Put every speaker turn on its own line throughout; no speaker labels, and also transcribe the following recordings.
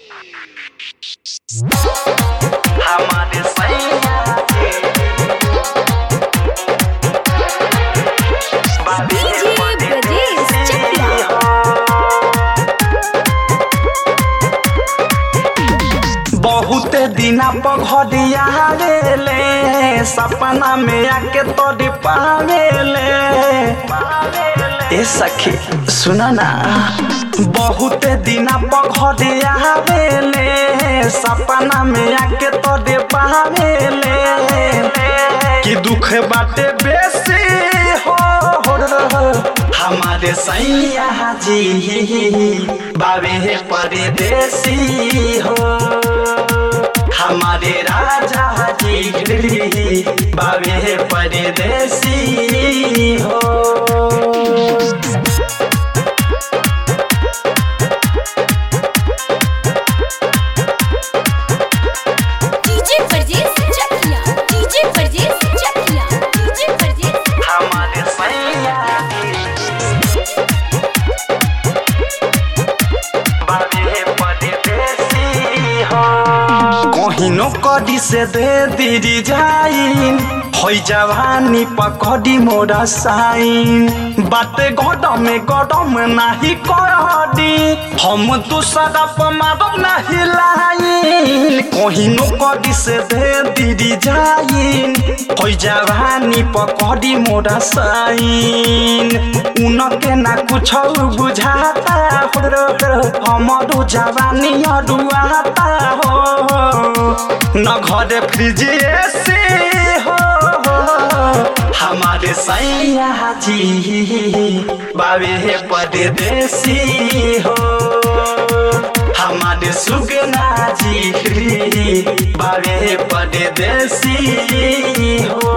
हमारे सैया के बाबे
DJ Brajesh Chakla.
बहुत दिना पघरिया ले सपना में आके तोरी पावेले ए सखी सुना ना बहुत दिना पघरिया ले सपना में आके तोरे पावेले कि दुख बाटे बेसी हो हमारे सैया जी बाबे परदेसी हो हमारे राजा जी बाबे परदेसी हो
DJ Brajesh Chakla. DJ Brajesh Chakla. DJ Brajesh
हमारे सैया बाबे परदेसी हो कहिनो कडी से दे दीदी जाइन होइ जवानी पकड़ी मोरा साइन बाते गडम गडम नाही करडी हम तू सदप मारब नाही लाइन कहिनो कडी से दे दीदी जाइन होइ जवानी पकड़ी मोरा साइन उनके ना कुछ बुझाता हमारो जवानी अरुआता हो न घरे फ्रिज एसी हो हमारे सैया जी बाबे परदेसी हो हमारे सुगना जी बाबे परदेसी हो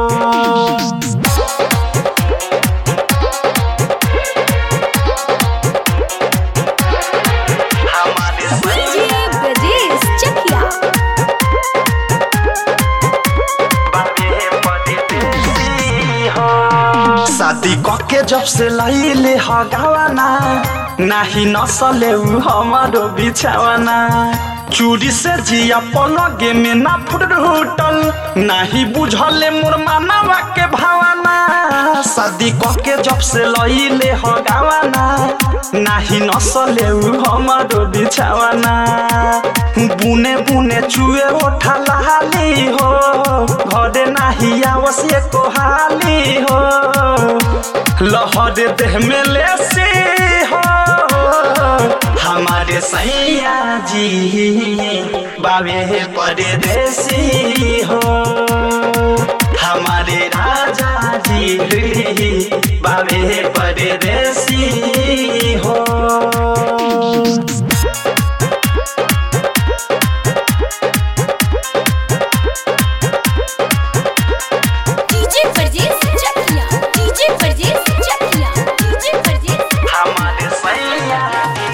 हमारे
DJ Brajesh Chakla.
शादी कके जब से लैले हगावाना नाही नसले उ हमारो बिछावाना चूड़ी से जिया पलगे में ना फुटल नाही बुझले मोर मानवा के भावना शादी कके जब से लैले हगावाना नाही नसले उ हमारो बिछावाना बुने बुने चुए ओठा लाली हो घरे नाही आवश्य को हाली हो लहर देह में लेसी हो हमारे सैया जी बाबे परदेसी हो हमारे राजा जी बाबे परदेसी हो
DJ Brajesh Chakla. DJ Brajesh Chakla. DJ Brajesh
हमारे सैया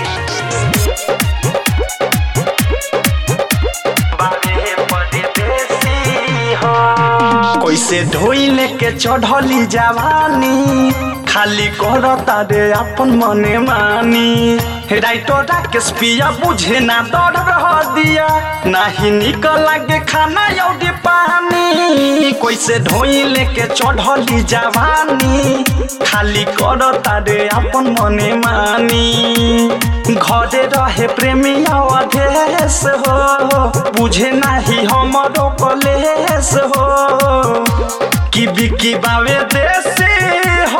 बाबे परदेसी हो कैसे ढोइले के चढ़ली जवानी खाली करता रे अपन मने मानी राइटो राकेश पिया बुझे ना डर रह दिया नाही निकल लागे खाना यौदी पानी कैसे ढोइले के चढ़ली जवानी खाली करता रे अपन मने मानी घरे रहे प्रेमी अवधेश हो बुझे नाही हमरो कलेश हो कि बिकी बावे देसी हो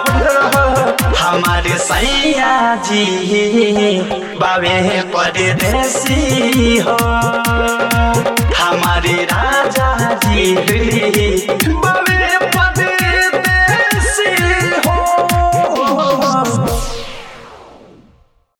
हमारे सैया जी बावे परदेसी हो हमारे राजा जी बावे